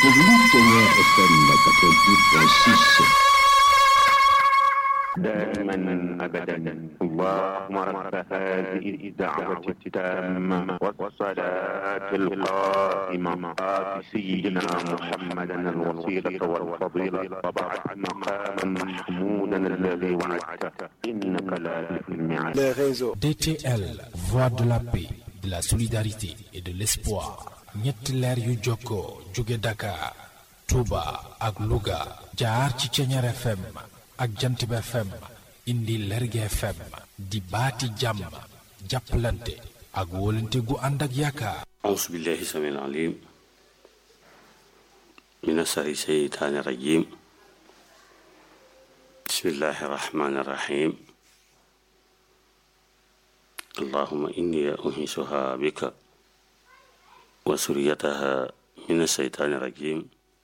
déglu Kenya FM 88.6 دائما ابدا اللهم رب هذه الدعوه التامه والصلاه القائمه آت سيدنا محمدا الوسيله والفضيله وبعد مقاما محمودا الذي وعدته انك لا تخلف الميعاد les réseaux. DTL, voix de la paix, de la solidarité et de l'espoir. ñetti leer yu jokkoo jóge Dakar, Touba ak Louga jaar ci Ceñeer FM ak Jantib FM indi Lerge FM di baati jàmm jàppalante ak wóolante gu ànd ak yaakaar. أعوذ بالله السميع العليم من الشر الشيطان الرجيم بسم الله الرحمن الرحيم اللهم إني أنيسها بك وسريتها من الشيطان الرجيم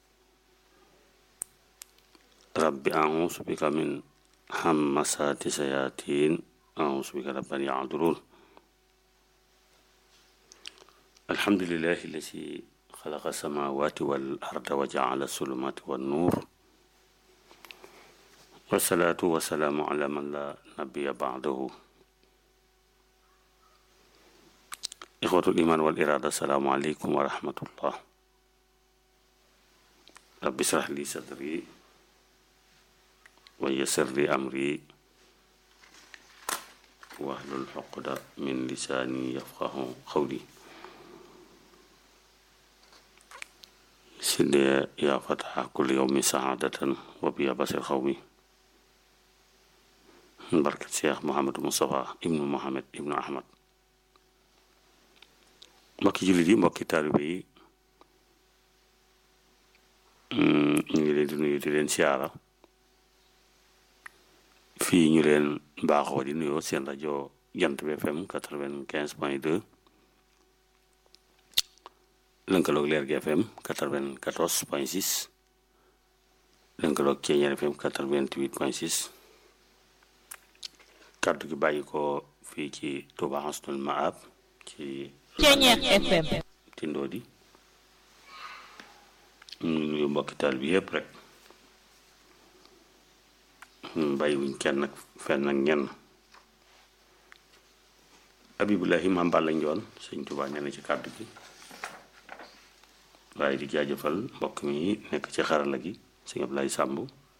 رب أعوذ بك من همسات الشياطين أعوذ بك رب أن يحضرون الحمد لله الذي خلق السماوات والأرض وجعل الظلمات والنور والصلاة والسلام على من لا نبي بعده إخوة الإيمان والإرادة السلام عليكم ورحمة الله رب اشرح لي صدري ويسر لي أمري واحلل عقدة من لساني يفقه قولي سيدي يا فتح كل يوم سعادة وبيا بصير قومي بركة شيخ محمد مصطفى ابن محمد ابن أحمد mbokki jullit yi mbokki taalibe yi ñu ngi leen di nuyu di leen siyaara fii ñu leen baaxoo di nuyoo seen rajo jant bi FM quatre-vingt-quinze point deux lënkaloog leer gi FM quatre-vingt-quatorze point six lënkaloog Ceeñeer FM quatre-vingt-huit point six kàddu gi bàyyi ko fii ci Touba Hasnul Maab ci Ceeñeer FM tindoo di ñu nuyu mbokki taal bi yëpp rek bàyyiwuñ kenn ak fenn ak ñenn Abibulahi Maam Balla Njoon sëñ Tuubaa nee na ci kàddu gi waaye di jaajëfal mbokk mi nekk ci xarala gi sëñ Ablaye Sàmb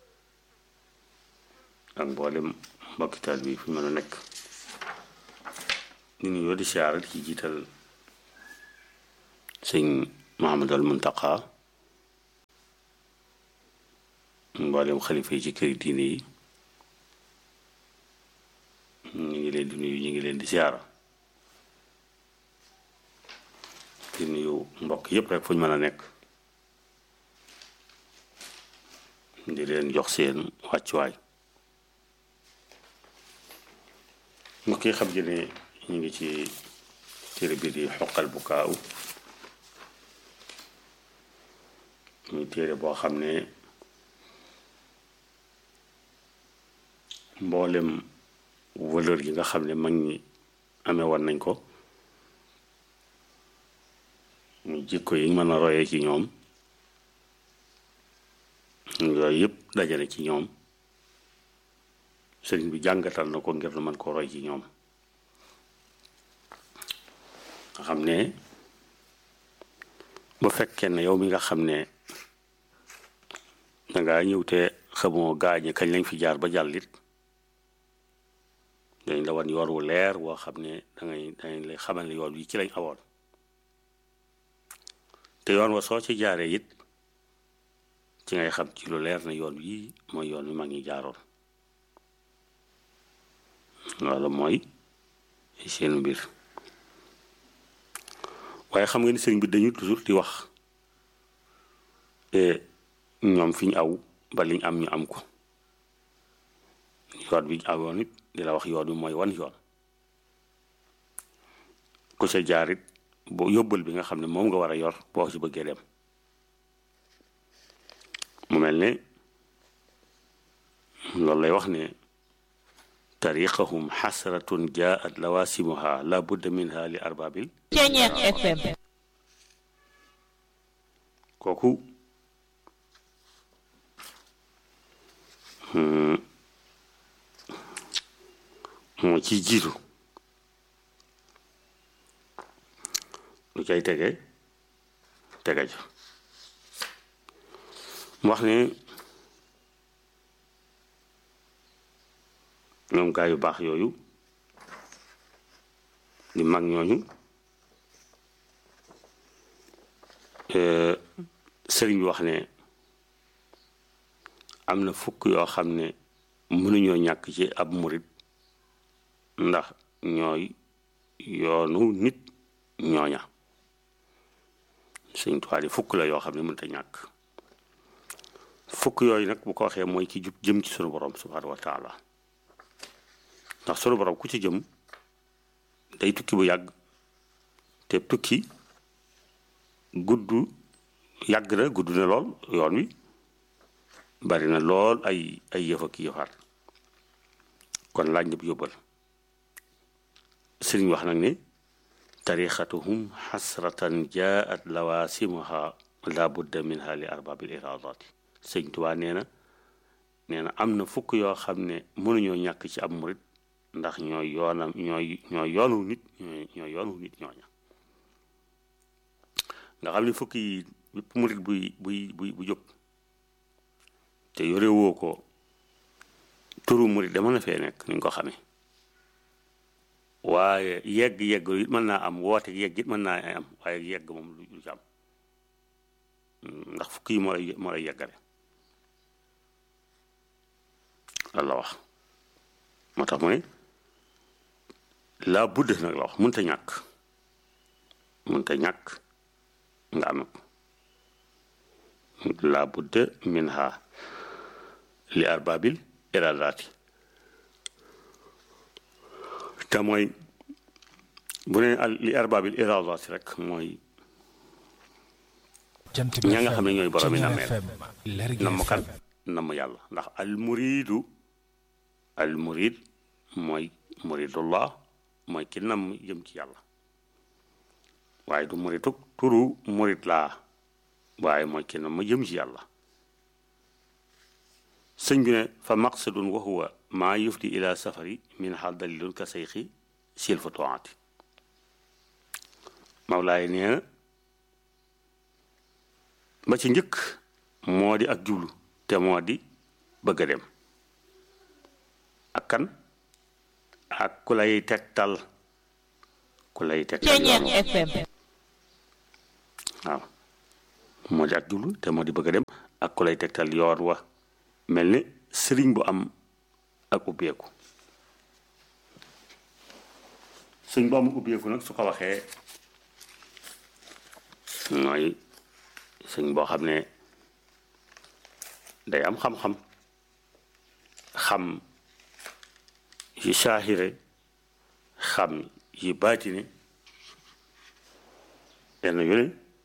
ak mboolem mbokki taal bi fi mën a nekk ñu nuyoo di siyaara ci jiital sëñ Mahamadul Muntaqa mboolem xalifa yi ci këri diine yi ñu ngi leen di nuyu ñu ngi leen di siyaara di nuyu mbokk yépp rek fu ñu mën a nekk di leen jox seen wàccuwaay mbokk yi xam ji ne ñu ngi ci téere bi di xoqal bu kaaw muy téere boo xam ne mboolem valeur yi nga xam ne mag ñi amee woon nañ ko muy jikko yi mën a royee ci ñoom yooyu yëpp dajale ci ñoom sëriñ bi jàngatal na ko ngir lu mën ko roy ci ñoom nga xam ne bu fekkee ne yow mi nga xam ne dangaa ñëw te xamoo gaañe kañ lañ fi jaar ba jàllit dañ la wan yoon wu leer woo xam ne dangay dangay lay xamal ne yoon wi ci lañ awoon te yoon wa soo ci jaaree it ci ngay xam ci lu leer ne yoon wi mooy yoon wi mag ñi jaaroon loolu mooy seen mbir waaye xam nga ni sëriñ bi dañu toujours di wax ñoom fi ñu aw ba liñ am ñu am ko yoon bi ñu awoon it di la wax yoon wi mooy wan yoon ku sa jaar it boo yóbbal bi nga xam ne moom nga war a yor boo ci bëggee dem mu mel ne loolu lay wax ne tariqahum xasratun jaat lawasimuha la budda minha li arbaabil Ceeñeer FM kooku moo ci jiitu lu cay tege tege ja mu wax ne ñoom gaa yu baax yooyu di mag ñooñu sëriñ bi wax ne am na fukk yoo xam ne mënuñoo ñàkk ci ab murit ndax ñooy yoonu nit ñooña sëñ Tuubaa fukk la yoo xam ne mënut a ñàkk fukk yooyu nag bu ko waxee mooy ki jub jëm ci sunu borom subhaanahu wa taala ndax sunu borom ku ci jëm day tukki bu yàgg te tukki gudd yàgg na gudd na lool yoon wi bari na lool ay ay yëf ak yëfaat kon laaj ñëpp yóbbal sëriñ wax nag ne tarixatuhum xasratan jaat lawaasimuha la budda minha li arbaabil iraadaati sëñ Tuubaa nee na nee na am na fukk yoo xam ne mënuñoo ñàkk ci ab murit ndax ñooy yoonam ñooy ñooy yoonu nit ñooy yoonu nit ñooña nga xam ne fukk yi bépp murit buy buy buy bu jóg te yore woo ko turu murit dama na fee nekk ni ñu ko xamee waaye yegg yegg it mën naa am woote yegg it mën naa am waaye yegg moom lu ci am ndax fukk yi moo lay moo lay yeggale loolu la wax moo tax mu ne laa budd nag la wax mënta ñàkk mënta ñàkk nga am laa budd min ha li arbaabil iradaati te mooy bu ne li arbaabil iradaati rek mooy ña nga xam ne ñooy borom yi nameel namm kan namm yàlla ndax al muridu al murid mooy muridullah mooy ki namm jëm ci yàlla waaye du murituk turu murid laa waaye mooy ki namm jëm ci yàlla sëñ bi ne fa maqsadun wa huwa maa yufdi ila safari min xaal dalilun ka sayxi sil fa toati mawlaay nee na ba ci njëkk moo di ak jublu te moo di bëgg a dem ak kan ak ku lay tegtal ku lay tegtal waaw moo di ak jublu te moo di bëgg a dem ak ku lay tegtal yoon wa mel ni sëriñ bu am ak ubbeeku sëriñ bu am ubbeeku nag su ko waxee mooy sëñ boo xam ne day am xam-xam xam yi saahire xam yi baatine yenn yu ne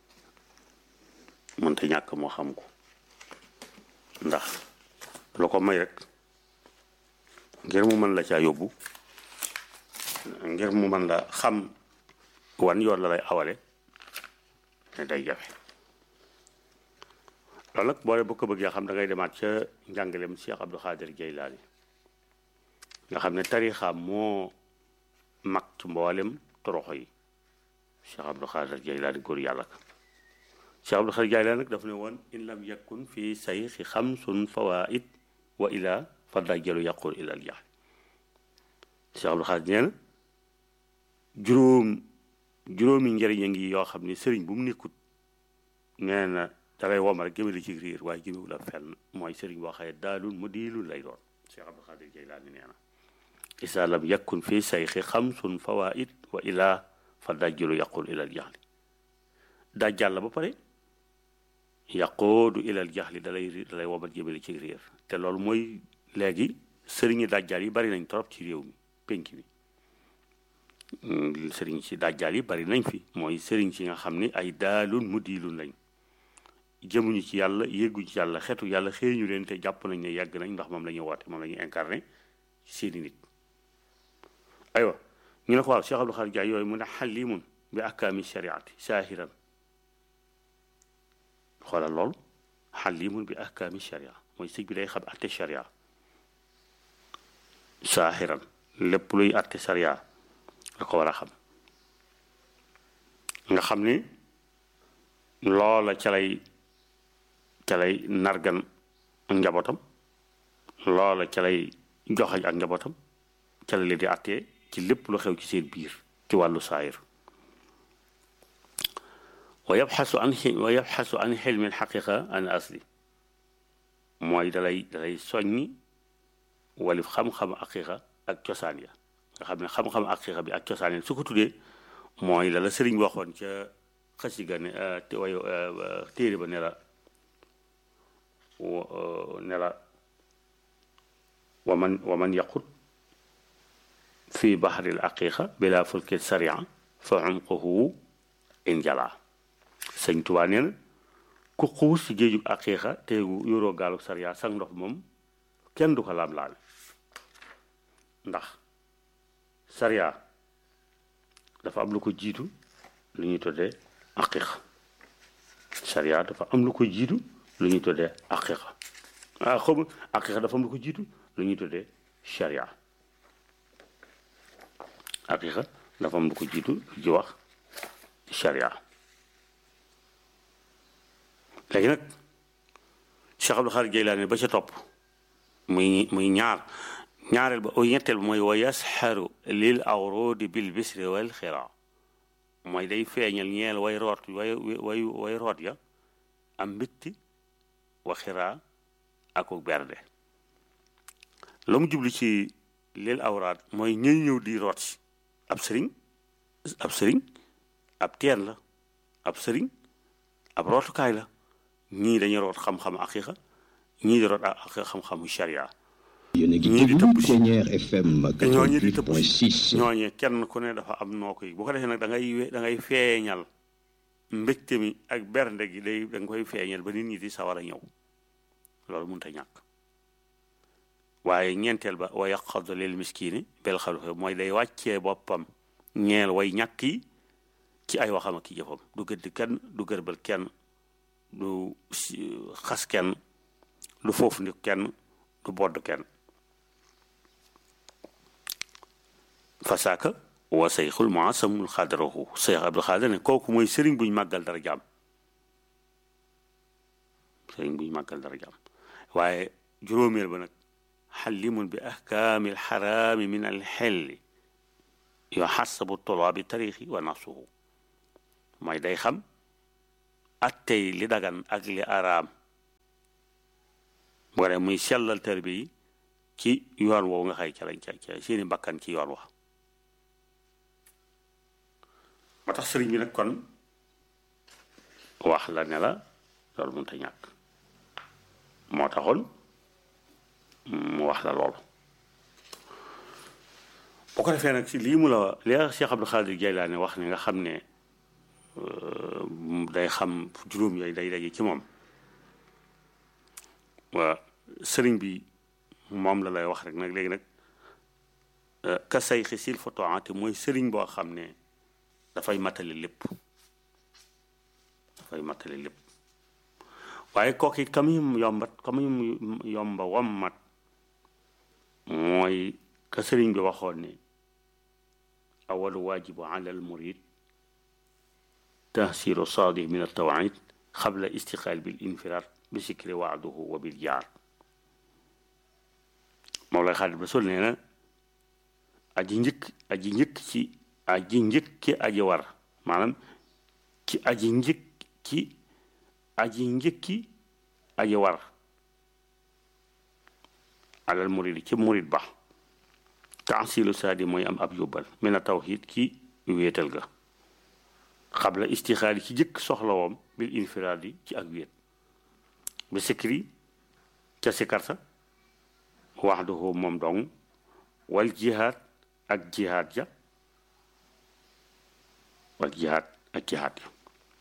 mënta ñàkk moo xam ko ndax lu ko may rek ngir mu mën la caa yóbbu ngir mu mën la xam wan yoon la lay awale ne day jafe loolu nag boole bu ko bëggee xam da ngay demaat ca njàngaleem Cheikh Abdou Khadir Jeylaani nga xam ne tarixaam moo mag ci mboolem toroxo yi Cheikh Abdou Khadir Jeylaani góor yàlla ka Cheikh Abdou Khadir Jeylaani nag dafa ne woon in lam yakun fii sayxi xamsun fawaid wa ila fa dajjalu yaqul ila al jahl Cheikh Abdou Khadir nee na juróom juróomi njëriñ a ngi yoo xam ne sëriñ bu mu nekkut nee na dalay womal rek jëmale ci riir waaye jëmewul ak fenn mooy sëriñ boo xaye daalul mu diilul lay doon Cheikh Abdou Khadir Jeylaani nee na isa lam yakun fii sayxi xamsun fawaid wa ila fa dajjalu yaqul ila al jahli dajjal la ba pare yaqoodu ila al jahli dalay dalay womal jëmale ci riir te loolu mooy léegi sëriñi dajjal yi bari nañ trop ci réew mi penk mi sëriñ si dajjal yi bari nañ fi mooy sëriñ si nga xam ni ay daalun mu diilun lañ jëmuñu ci yàlla yégguñu ci yàlla xetu yàlla xëeñu leen te jàpp nañ ne yàgg nañ ndax moom la ñuy woote moom la ñuy incarné seeni nit aywa ñu ne ko waaw Cheikh Abdou Khadir Jaay yooyu mu ne xalimun bi ahkaami shariati saahiran xoolal loolu xalimun bi ahkaami sharia mooy sëñ bi day xam atte sharia saaxiran lépp luy àtte sariya da ko war a xam nga xam ni loola ca lay ca lay nargan ak njabootam loola ca lay joxañ ak njabootam ca la leen di àttee ci lépp lu xew ci seen biir ci wàllu saayir wa yabxasu an wa yabxasu an xilmi alxaqiqa an asli mooy dalay dalay soññi walif xam-xam aqiqa ak cosaan ya nga xam ne xam-xam aqiqa bi ak cosaan ya su ko tuddee mooy la la sëriñ waxoon ca xasiga ne te way téere ba ne la ne la waman waman yaqut fi bahri al aqiqa bila fulki saria fa umquhu injala sëñ Tuubaa nee na ku xuus ci géejug aqiqa te yoroo gaalu saria sax ndox moom kenn du ko laam laal ndax saria dafa am lu ko jiitu lu ñuy tuddee aqiqa saria dafa am lu ko jiitu lu ñuy tuddee aqiqa ah xam aqiqa dafa am lu ko jiitu lu ñuy tuddee sharia aqiqa dafa am lu ko jiitu ji wax sharia léegi nag Cheikh Abdou Khadre Jeylaani ba ca topp muy muy ñaar ñaareel ba o ñetteel ba mooy wa yasxaru lil awrodi bil bisri wal xira mooy day feeñal ñeel way root way way way root ya am mbitti wa xiraa aku berde la mu jublu ci lil awraat mooy ñëy ñëw di root si ab sëriñ ab sëriñ ab teen la ab sëriñ ab rootukaay la ñii dañuy root xam-xam aqiqa ñii di root ak xam-xamu sharia yéen a ngi ñii di déglu tëbb si Plénière FM te ñooñu di tëbb si 88.6 ñooñee kenn ku ne dafa am noo koy bu ko defee nag da ngay we- da ngay feeñal mbégte mi ak bernde gi day da nga koy feeñal ba nit ñi di sawar a ñëw loolu mënut a ñàkk waaye ñeenteel ba wa yaqadu lil miskini bel xaluxe mooy day wàccee boppam ñeel way ñàkk yi ci ay waxam ak i jëfam du gëdd kenn du gërbal kenn du si- xas kenn du foofu ndik kenn du bodd kenn fasaaka wa seyxul muasamul xadarahu Seex Abdul Xaadir ne kooku mooy sëriñ buñ màggal dara jaam sëriñ buñ màggal dara jaam waaye juróomeel ba nag xallimun bi ahkaami alxaraami min alxelli yoo xasabu tolaabi tarixi wa nafsuhu mooy day xam attey li dagan ak li araam bu ko defee muy sellal tarbi yi ci yoon woowu nga xay ca lañ ca ca seeni bakkan ci yoon wax moo tax sëriñ bi nag kon wax la ne la loolu mënut a ñàkk moo taxoon mu wax la loolu boo ko defee nag si lii mu la li Cheikh Abdou Khadre Jeylaani wax ne nga xam ne day xam juróom yooyu day daje ci moom waa sëriñ bi moom la lay wax rek nag léegi nag ka say xisil fotoante mooy sëriñ boo xam ne dafay matale lépp dafay matale lépp waaye kooku it ka muy yombat ka muy yomba wammat mooy ka sëriñ bi waxoon ne awalu waajibu ala al murid tahsilu saadih min altawait xabla istiqaal bil infiraat bi sikri waaduhu wa bil jaar moom lay xaalis ba sol nee na aji njëkk aji njëkk ci aji njëkki aji war maanaam ci aji njëkk ci aji njëkki aji war alal murid ci murid ba taasilu saadi mooy am ab yóbbal mina tawxiid ki wéetal ga xabla istixaali ci jëkk soxlawoom bil infiraadi ci ak wéet ba sikri ca sikarsa waxduhu moom dong wal jihaad ak jihaad ja wal jihaad ak jihaad ja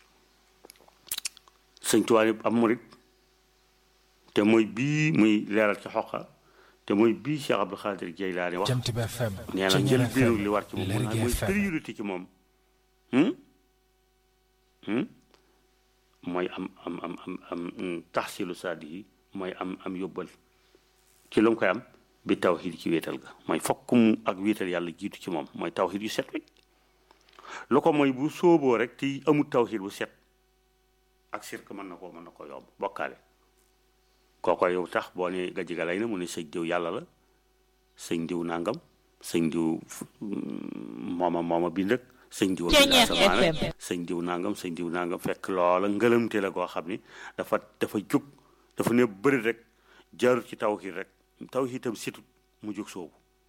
sëñ Tuubaa am murit te mooy bii muy leeral ci xoqa te mooy bii Cheikh Abdou Khadre Jeylaani wax Jant bi FM nee na Ceñeer njël FM biiru li war ci moom mooy Lergui mooy FM priorité ci moom hmm? Hmm? mooy am am am am am taxsilu saadi yi mooy am am yóbbal ci lu mu koy am bi tawxiid ci wéetal ga mooy fokk mu ak wéetal yàlla jiitu ci moom mooy tawxiid yu set wecc lu ko mooy bu sóoboo rek te amul tawxiid bu set ak sirk mën na koo mën na ko yomb bokkaale kooko yow tax boo ne gajj ga lay na mu ne sëñ diw yàlla la sëñ diw nangam sëñ diw mooma mooma bind ak sëñ diw asamaan sëñ diw nangam sëñ diw nangam fekk loola ngëlamte la koo xam ni dafa dafa jóg dafa ne bëri rek jaarut ci tawxiid rek tawxiid itam situt mu jóg soobu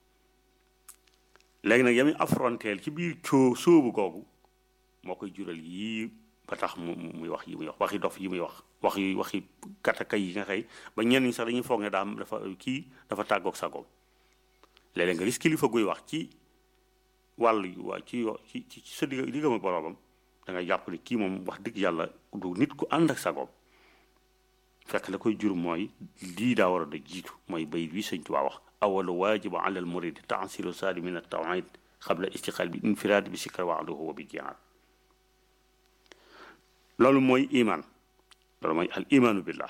léegi nag yami affronteel ci biir coo sóobu googu moo koy jural yii ba tax mu muy wax yi muy wax waxi dof yi muy wax wax yi waxi kataka yi nga xëy ba ñenn ñi sax dañuy foog ne daa dafa kii dafa tàggoog sagoom léeg-léeg nga gis kilifa guy wax ci wàll yu waa ci ci ci sa digg diggam ak boroomam da ngay jàpp ne kii moom wax dëgg yàlla du nit ku ànd ak sagoom fekk la koy jur mooy lii daa war a da jiitu mooy bayit wi sëñ Tuubaa wax awalu waajibu ala al muridi taasilu saadi min at tawhid xabla istiqaal bi infiraad bi sikkar waxduhu wa bi jihaad loolu mooy iman loolu mooy al imaanu billah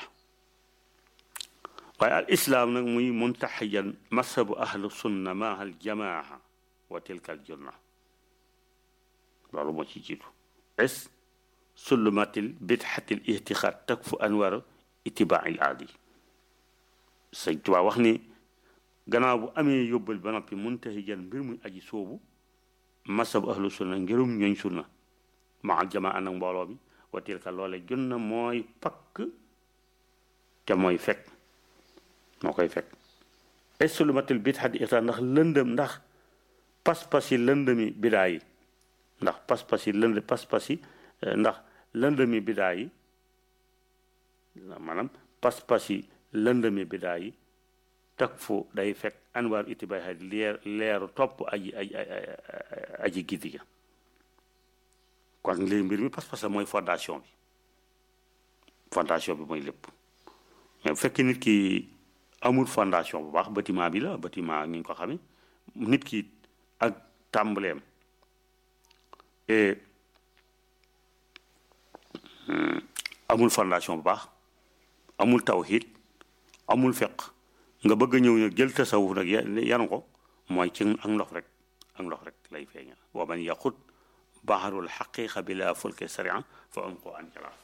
waaye al islaam nag muy muntaxiyan masabu ahlu sunna maa al jamaa wa tilka al junna loolu moo ci jiitu es sulumatil bidxatil ihtixaad takfu anwar itibaail aadi sëñ Tuubaa wax ni gannaaw bu amee yóbbal ba noppi muntaxiyan mbir muy aji soobu masabu ahlu sunna ngirum ñooñ sunna maa al jamaa ànd ak mbooloo bi wa tilka loole junna mooy pakk te mooy fekk moo koy fekk esulumatul bidxati ixtaan ndax lëndëm ndax pas-pas yi lëndëmi bidaa yi ndax pas-pas yi lënd pas-pas yi ndax lëndëmi bidaa yi maanaam pas-pas yi lëndëmi bidaa yi tak fu day fekk anwaaru itibaay leer leeru topp aji aji aji giddi ga kon léegi mbir mi pas-pas la mooy fondation bi fondation bi mooy lépp mais bu fekkee nit ki amul fondation bu baax bâtiment bi la bâtiment ni ñu ko xamee nit ki ak tàmbaleem et amul fondation bu baax amul tawhid amul feq nga bëgg a ñëw nag jël tasawuf nag yanu ko mooy ci ak ndox rek ak ndox rek lay feeñal wa man yaqut baharul xaqiqa bila fulke sariya fa am ko an jalaaf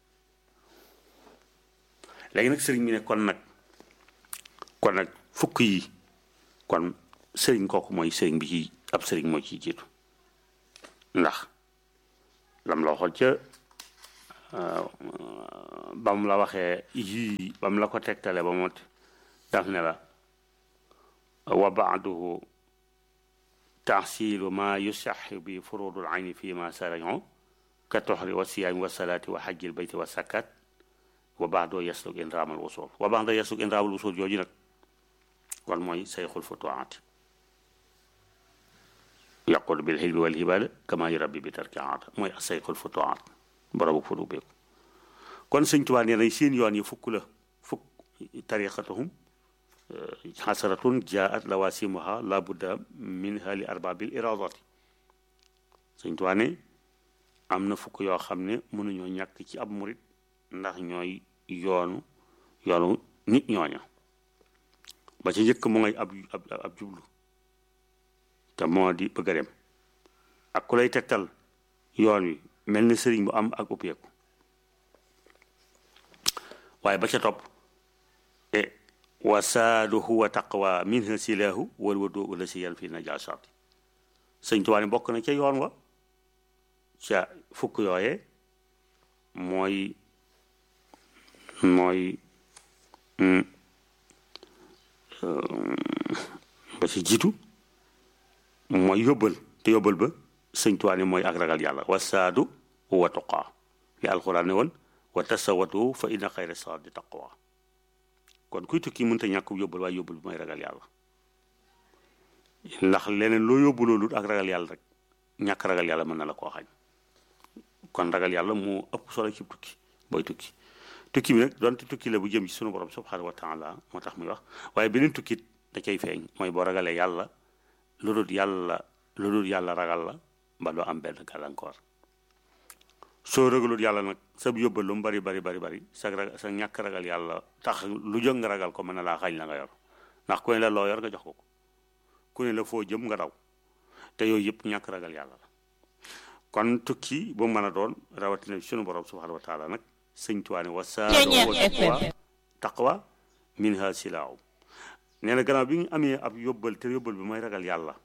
léegi nag sëriñ bi ne kon nag kon nag fukk yi kon sëriñ kooku mooy sëriñ bi ci ab sëriñ moo ciy jiitu ndax lam la waxoon ca ba mu la waxee yii ba mu la ko tegtale ba mot daf ne la wa baaduhu taxsilu ma yusaxi bi furudul ayni fi ma sarañoo ka toxri wa siyaami wa salaati wa xajjil bayti wa sakkat wa baax doo yasluk in raamal wusul wa baax doo yasluk in raamal wusul jooju nag kon mooy sayxul futuwaat yaqul bil xilmi wal hibaada kama yurabbi bi tarki aada mooy sayxul futuwaat borobu futu beeku kon sëñ Tuubaa nee na seen yoon yi fukk la fukk tariqatuhum xasaratun jaat lawasimuha la budda minha li arbaabil iradati sëñ Tuubaa ne am na fukk yoo xam ne mënuñoo ñàkk ci ab murit ndax ñooy yoonu yoonu nit ñooña ba ci njëkk mu ngay ab ab jublu te moo di bëgg a dem ak ku lay tegtal yoon wi mel ni sëriñ bu am ak uppeeku waaye ba ca topp e wasaadu huwa taqwa minha silahu wal wadu ula si yan fi najasati sëñ Tuubaa ne bokk na ca yoon wa ca fukk yooye mooy mooy ba ci jiitu mooy yóbbal te yóbbal ba sëñ Tuubaa ne mooy ak ragal yàlla wasaadu huwa tuqaa li alxuraan ne woon wa tasawatu fa inna xayra saadi taqwa kon kuy tukki mënta ñàkk yóbbal waaye yóbbal bi mooy ragal yàlla ndax leneen loo yóbbu loolu ak ragal yàlla rek ñàkk ragal yàlla mën na la koo xañ kon ragal yàlla moo ëpp solo ci tukki booy tukki tukki bi nag donte tukki la bu jëm ci sunu borom subhanahu wa taala moo tax muy wax waaye beneen tukkit da cay feeñ mooy boo ragalee yàlla lu dul yàlla lu dul yàlla ragal la ba doo am benn gàllankoor soo ragalul yàlla nag sa yóbbal lu mu bari bari bari bari sa sa ñàkk ragal yàlla tax lu jóg nga ragal ko mën na laa xañ la nga yor ndax ku ne la loo yor nga jox ko ko ku ne la foo jëm nga daw te yooyu yëpp ñàkk ragal yàlla la kon tukki bu mën a doon rawatina sunu borom subhanahu wa taala nag sëñ tuwaane wa saaro wa taqwa taqwa minha silaaw nee na gannaaw bi ñu amee ab yóbbal te yóbbal bi mooy ragal yàlla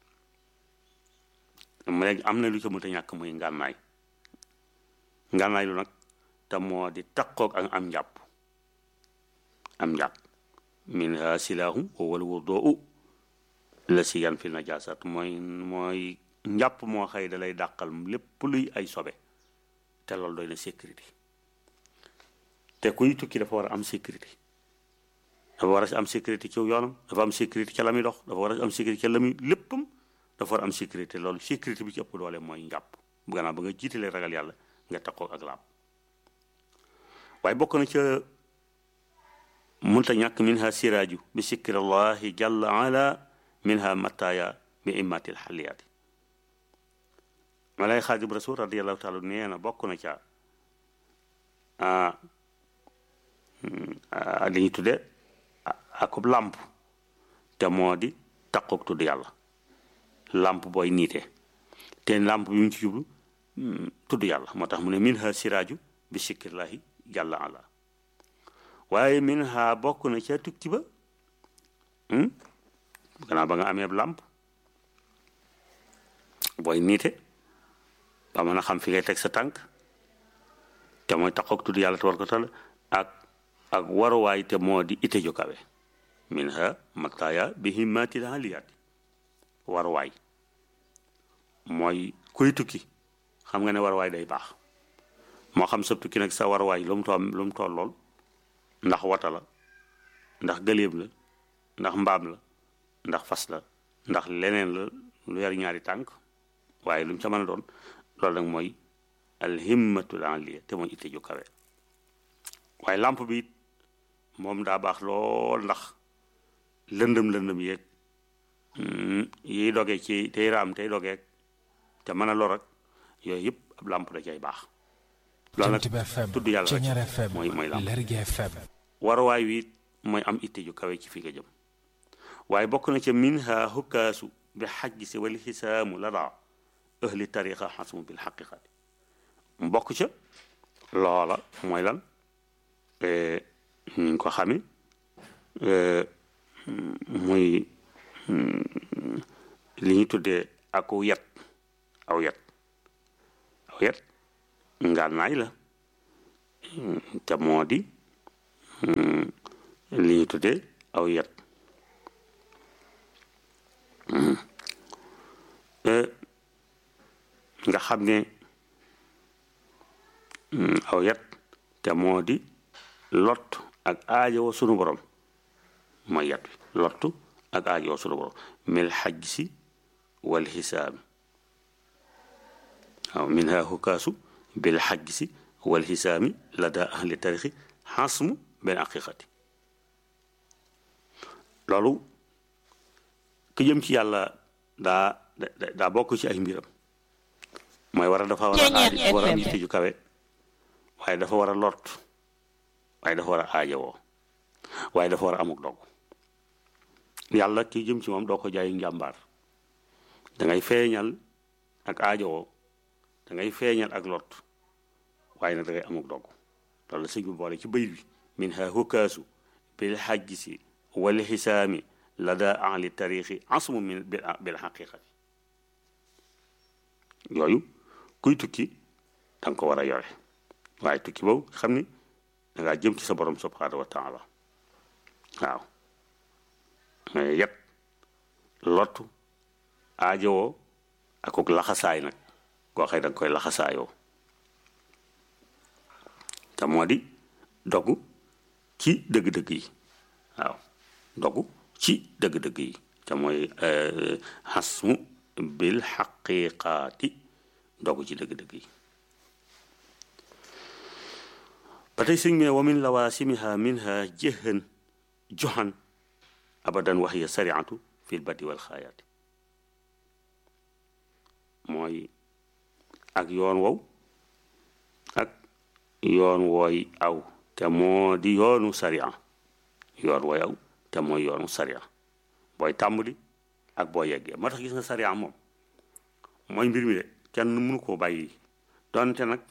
mu léegi am na lu ca mënta ñàkk muy ngànnaay ngànnaay lu nag te moo di taqoog ak am njàpp am njàpp minha silaahu wa wal wuduu la si yan fi najasat mooy mooy njàpp moo xëy da lay dàqal lépp luy ay sobe te loolu doy na sécurité te kuy tukki dafa war a am sécurité dafa war a am sécurité ci yoonam dafa am sécurité ca la muy dox dafa war a am sécurité ca la muy léppam dafa war a am sécurité loolu sécurité bi ci ëpp doole mooy njàpp bu gannaaw ba nga jiitalee ragal yàlla nga takkoo ak laab waaye bokk na ca munta ñàkk minha siraaju bi sikkirallahi jalla ala minha mattaaya bi immatil xaliyaati ma lay xaadim rasul radiallahu taala nee na bokk na ca li ñu tudde akub làmp te moo di takkook tudd yàlla làmp booy niite te làmp bi mu ci jublu tudd yàlla moo tax mu ne minha siraaju bi sikkirillahi jalla ala waaye minha bokk na ca tukki ba gannaaw ba nga amee làmp booy niite ba mën a xam fi ngay teg sa tànk te mooy taxoog tudd yàlla te war ko tal ak ak waruwaay te moo di ite ju kawe minha mataaya bi himmatil aliyaati waruwaay mooy kuy tukki xam nga ne waruwaay day baax moo xam sa tukki nag sa waruwaay lu mu toll lu mu toll lool ndax wata la ndax gëléem la ndax mbaam la ndax fas la ndax leneen la lu yar ñaari tànk waaye lu mu ca mën a doon loolu nag mooy alhimmatul aliya te mooy itte ju kawe waaye làmp bi it moom daa baax lool ndax lëndëm lëndëm yeeg yiy doge ci tey raam tey dogeeg te mën a lor ak yooyu yëpp ab làmp da cay baax loolu nag tudd yàlla rek mooy mooy làmp waruwaay wi mooy am itte ju kawe ci fi nga jëm waaye bokk na ca minha hukkaasu bi xajji si wal xisaamu la daa ahli tariqa xasmu bil xaqiqati mbokk ca loola mooy lan ñu ngi ko xame muy li ñu tuddee aku yet aw yet aw yet ngànnaay la te moo di li ñu tuddee aw yet nga xam ne aw yet te moo di lot ak aajowoo sunu borom mooy yet wi lottu ak aajowoo sunu borom mil xajj si wal xisaami waaw min ha hukaasu bil xajj si wal xisaami la daa ahli tarixi xasmu benn aqiqati loolu ku jëm ci yàlla daa daa bokk ci ay mbiram mooy war a dafa war a aaj war a am yitte ju kawe waaye dafa war a lot waaye dafa war a aajowoo waaye dafa war a amuk dog yàlla ki jëm ci moom doo ko jaayu njàmbaar da ngay feeñal ak aajowoo da ngay feeñal ak lot waaye nag da ngay amuk dog loolu la sëñ bi boole ci bëy bi min ha hukaasu bil xajjisi wal xisaami la daa ahli tariixi asmu min bil xaqiqati yooyu kuy tukki danga ko war a yore waaye tukki boobu xam ni dangaa jëm ci sa borom subhanahu wa taala waaw mais yet lottu aajowoo akuk laxasaay nag koo xëy danga koy laxasaayoo te moo di dogu ci dëgg-dëgg yi waaw dogu ci dëgg-dëgg yi te mooy xasmu bil xaqiqaati dogu ci dëgg-dëgg yi ba tey sëñ bi ne wa min lawaasimiha minha jëhan joxan abadan wax ya sariatu fil badi wal xaayaati mooy ak yoon wow ak yoon wooy aw te moo di yoonu sariya yoon wooy aw te mooy yoonu sariya booy tàmbali ak boo yeggee moo tax gis nga sariya moom mooy mbir mi de kenn mënu koo bàyyi donte nag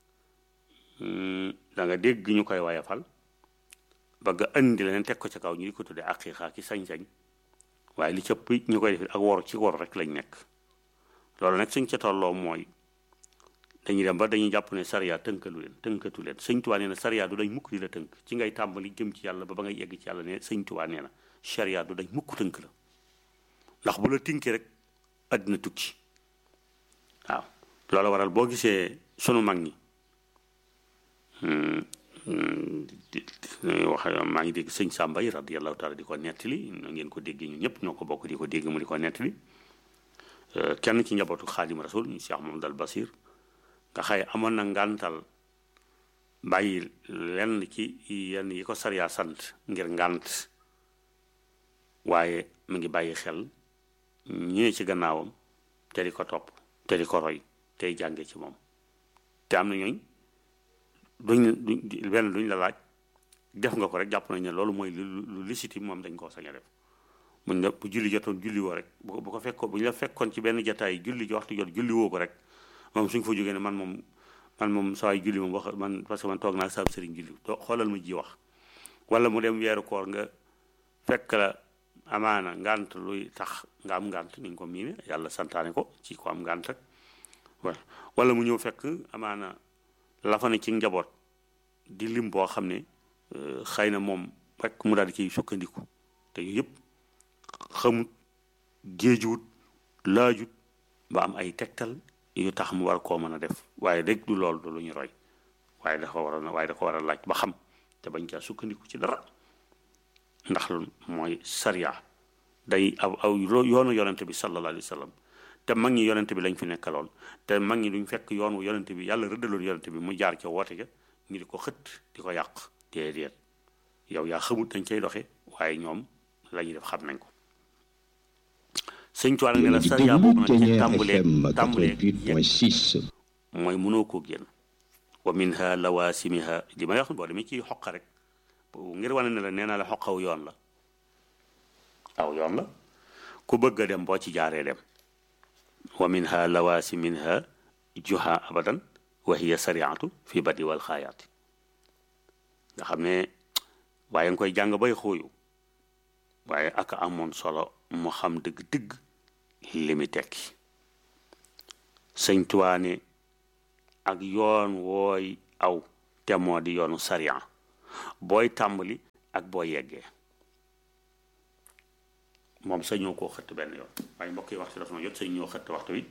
da nga dégg ñu koy wayafal bëgg a indi leneen teg ko ca kaw ñu di ko tuddee aqiqa ki sañ-sañ waaye li cëpp ñu koy def ak wor ci wor rek lañ nekk loolu nag suñ ca tolloo mooy dañuy dem ba dañuy jàpp ne sariya tënkalu leen tënkatu leen sëñ Tuubaa nee na sariya du dañ mukk di la tënk ci ngay tàmbali jëm ci yàlla ba ba ngay yegg ci yàlla ne sëñ Tuubaa nee na sariya du dañ mukk tënk la ndax bu la tinkee rek àddina tukki waaw loolu waral boo gisee sunu mag ñi wax maa ngi dégg sëñ Samba yi radiyallahu taala di ko nettali ngeen ko déggee ñun ñëpp ñoo ko bokk di ko dégg mu di ko nettali kenn ci njabootu xaadim rasul ñu Cheikh Mamadou al Basir nga xëy amoon na ngàntal bàyyi lenn ci yenn yi ko sariya sant ngir ngànt waaye mu ngi bàyyi xel ñëwee ci gannaawam te di ko topp te di ko roy tey jànge ci moom te am na ñooñ duñ duñ benn duñ la laaj def nga ko rek jàpp nañ ne loolu mooy lu légitime moom dañ koo sañ a def buñ la bu julli jotoon julli woo rek bu ko fekkoon bu ñu la fekkoon ci benn jataay julli ji waxtu jot julli woo ko rek moom suñ fa jógee ne man moom man moom saa julli moom wax man parce que man toog naa saab sëriñ julli doo xoolal ma ji wax wala mu dem weeru koor nga fekk la amaana ngant luy tax nga am ngant ni nga ko miine yàlla santaane ko ci ko am ngant ak wala wala mu ñëw fekk amaana la fa ne ci njaboot di lim boo xam ne xëy na moom rek mu daal di ciy sukkandiku te yooyu yëpp xamut géejuwut laajut ba am ay tegtal yu tax mu war koo mën a def waaye rek du loolu du lu ñu roy waaye dafa war a waaye da ko war a laaj ba xam te bañ caa sukkandiku ci dara ndax lu mooy sariya day aw aw yoonu yonente bi sallallahu alayhi wa sallam te mag ñi yonente bi lañ fi nekkaloon te mag ñi duñ fekk yoon wu yonente bi yàlla rëddaloon yonente bi mu jaar ca woote ja ñu di ko xët di ko yàq déedéet yow yaa xamut dañ cay doxe waaye ñoom la ñuy def xam nañ ko sëñ Tuubaa ne la sariya boobu nag ci tàmbulee tàmbulee mooy mënoo koo génn wa minha lawasimiha di may wax boo demee ci xoqa rek ngir wane ne la nee naa la xoqaw yoon la aw yoon la ku bëgg a dem boo ci jaaree dem wa minha lawaasi minha juha abadan wa hiya sariatu fi badi wal xaayaati nga xam ne waaye nga koy jàng bay xóoyu waaye ak amoon solo mu xam dëgg-dëgg li mi tekki sëñ Tuubaa ne ak yoon wooy aw te moo di yoonu sariya booy tàmbali ak boo yeggee moom sañoo koo xëtt benn yoon waaye mbokk yi waxtu dafa ma jot sañ ñoo xëtt waxtu wi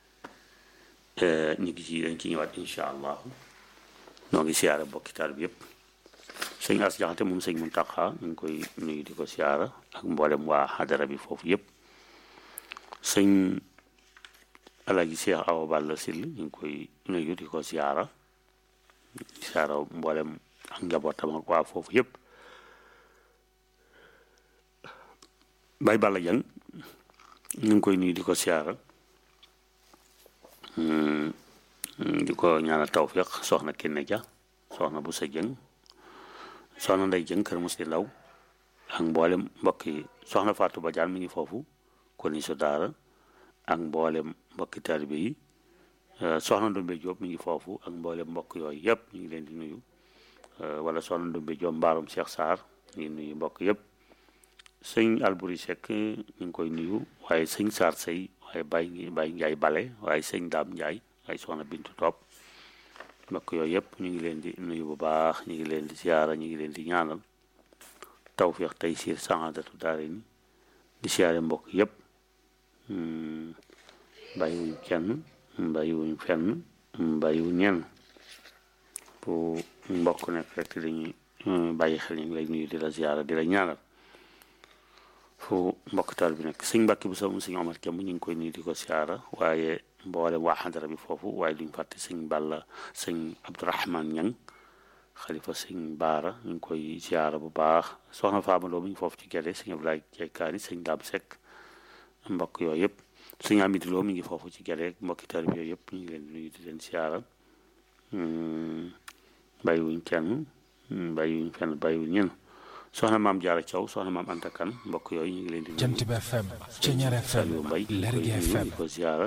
ñu ngi ci dañ ci ñëwaat insha allahu noo ngi siyaara bokki taal bi yëpp sëñ as jaxate moom sëñ Muntaxa ñu ngi koy nuyu di ko siyaara ak mboolem waa xadara bi foofu yëpp sëñ alaji Cheikh Awa Balla Sill ñu ngi koy nuyu di ko siyaara siyaara mboolem ak njabootam ak waa foofu yëpp bay Balla Jang ñu ngi koy nuyu di ko siyaara di ko ñaanal tawfiq soxna Kenne Dia soxna bu sa jëng soxna nday jëng kër mos di law ak mboolem mbokk yi soxna Fatou Badiane mi ngi foofu kon ni su daara ak mboolem mbokki taalibe yi soxna Ndombe Diop mi ngi foofu ak mboolem mbokk yooyu yëpp ñu ngi leen di nuyu wala soxna Ndombe Diop mbaarum Cheikh Sarr ñu ngi nuyu mbokk yëpp sëñ Alburi Seck ñu ngi koy nuyu waaye sëñ Sarr Sey waaye Baye Baye Ndiaye Bale waaye sëñ Daam Ndiaye waaye soxna Bintu Topp mbokk yooyu yëpp ñu ngi leen di nuyu bu baax ñu ngi leen di siyaara ñu ngi leen di ñaanal tawfiq tey siir saadatu daare ni di siyaare mbokk yëpp bàyyiwuñ kenn bàyyiwuñ fenn bàyyiwuñ ñenn bu mbokk nekk rek dañuy bàyyi xel ñu ngi lay nuyu di la siyaara di la ñaanal fu mbokk taal bi nekk sëñ Mbàkke bu sama sëñ Omar Kemb ñu ngi koy nuyu di ko siyaara waaye mboole waa xadara bi foofu waaye duñ fàtte sëñ Balla sëñ Abdourahman Ñang xalifa sëñ Baara ñu ngi koy siyaara bu baax soxna Faamaloo mi ngi foofu ci gerte sëñ Abdoulaye Jaykaani sëñ Daam Sekk mbokk yooyu yëpp sëñ Amidou Lo mi ngi foofu ci gerte mbokki taal bi yooyu yëpp ñu ngi leen di nuyu di leen siyaara bàyyiwuñ kenn bàyyiwuñ fenn bàyyiwuñ ñenn soxna maam Jaara Thiaw soxna maam Anta Kan mbokk yooyu ñu ngi leen di nuyu Jant bi FM Ceñeer FM Saliou Mbaye Lergui ñu koy nuyu FM di ko ziara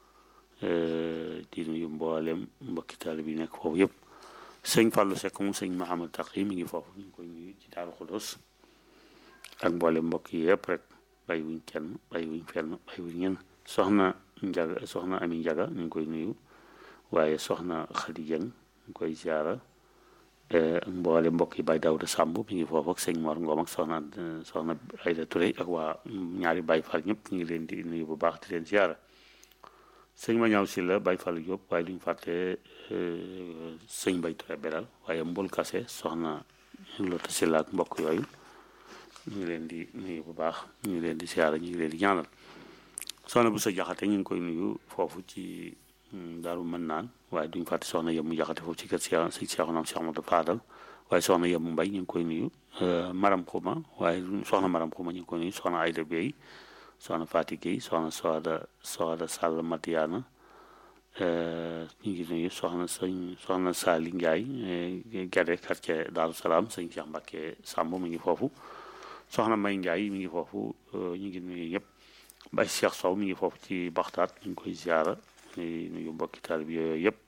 di nuyu mboolem mbokki taalibe yi nekk foofu yëpp sëñ Fallou Seck mu sëñ Mahamad Taqi mi ngi foofu ñu ngi koy nuyu ci Daaru Xudoos ak mboolem mbokk yi yëpp rek bàyyi wuñ kenn bàyyi wuñ fenn bàyyi wuñ ñenn soxna Njaga soxna Ami Njaga ñu ngi koy nuyu waaye soxna Xadi Jeng ñu ngi koy ziara ak mboole mbokk yi Baye Daouda Samb mi ngi foofu ak sëñ Mor Ngom ak soxna soxna Ayda Touré ak waa ñaari Baye Fall ñëpp ñu ngi leen di nuyu bu baax di leen ziara sëñ ma ñaaw si la Baye Fall Diop waaye duñ fàtte sëñ Bay Touré beral waaye mbul kase soxna Lota si la ak mbokk yooyu ñu ngi leen di nuyu bu baax ñu ngi leen di ziara ñu ngi leen di ñaanal soxna bu sa jaxate ñu ngi koy nuyu foofu ci daaru mën naan waaye duñ fàtte soxna yemu jaxate foofu ci kër Cheikh sëñ Cheikh naam Cheikh Amadou Fadal waaye soxna yemu mbay ñu ngi koy nuyu maram xuma waaye soxna maram xuma ñu ngi koy nuyu soxna Ayda Bey soxna Fati Gueye soxna Soada Soada Sall Matiana ñu ngi nuyu soxna sëñ soxna Sali Ndiaye Gade quartier Daaru Salaam sëñ Cheikh Mbacke Samb mi ngi foofu soxna May Ndiaye mi ngi foofu ñu ngi nuyu ñëpp Baye Cheikh Sow mi ngi foofu ci Baxtaat ñu ngi koy ziara nuyu nuyu mbokki taalibe yooyu yëpp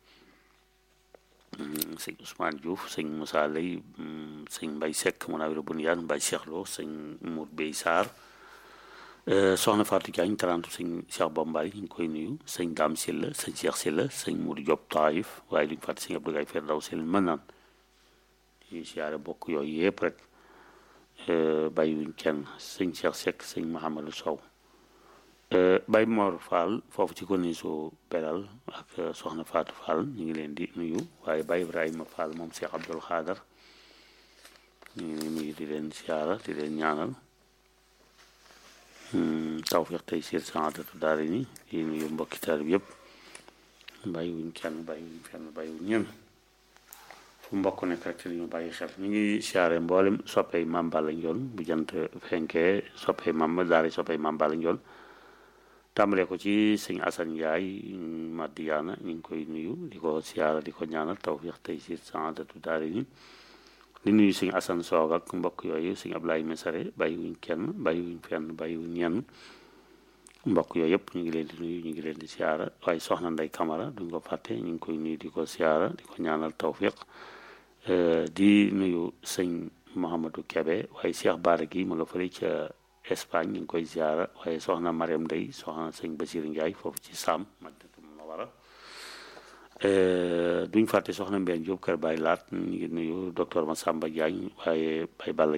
sëñ Ousmane Diouf sëñ Moussa Lay sëñ Mbaye Seck Mounawira Bouniyane Mbaye Cheikh Lo sëñ Mour Bey Sarr soxna Fatou Diagne tarantu sëñ Cheikh Bombay ñu ngi koy nuyu sëñ Dame Silla sëñ Cheikh Silla sëñ Mour Diop Taïf waaye duñ fàtte sëñ Abdou Gaye Ferdaw Silla mën naan ñu siyaare bokk yooyu yëpp rek bàyyiwuñ kenn sëñ Cheikh Seck sëñ Mahamadou Sow Baye Mor Fall foofu ci konisu Belal ak soxna Fatou Fall ñu ngi leen di nuyu waaye Baye Ibrahima Fall moom Cheikh Abdoul Khadar ñu ngi nuyu di leen siyaara di leen ñaanal tawfiq tey siir saadatu daara ni di nuyu mbokki taalibe yëpp bàyyiwuñ kenn bàyyiwuñ fenn bàyyiwuñ ñenn fu mbokk nekk rek te ñu bàyyi xel ñu ngi siyaare mboolem soppey Mame Balla Ndione bu jant fenkee soppey mam daara soppey Mame Balla Ndione tàmbalee ko ci sëñ Assane Ndiaye Madiana ñu ngi koy nuyu di ko siyaara di ko ñaanal tawfiq tey siir saadatu daara ni di nuyu sëñ Assane Soog ak mbokk yooyu sëñ Ablaye Mesare bàyyiwuñ kenn bàyyiwuñ fenn bàyyiwuñ ñenn mbokk yooyu yëpp ñu ngi leen di nuyu ñu ngi leen di siyaara waaye soxna Ndey Kamara duñ ko fàtte ñu ngi koy nuyu di ko siyaara di ko ñaanal tawfiq di nuyu sëñ Mouhamadou Kebe waaye Cheikh Baara gi ma nga fële ca Espagne ñu ngi koy siyaara waaye soxna Mariam Ndey soxna sëñ Basir Ndiaye foofu ci Sam Madinatu Munawara duñ fàtte soxna Mbène Diop kër Baye Laat ñu ngi nuyu docteur Massamba Diagne waaye Baye Balla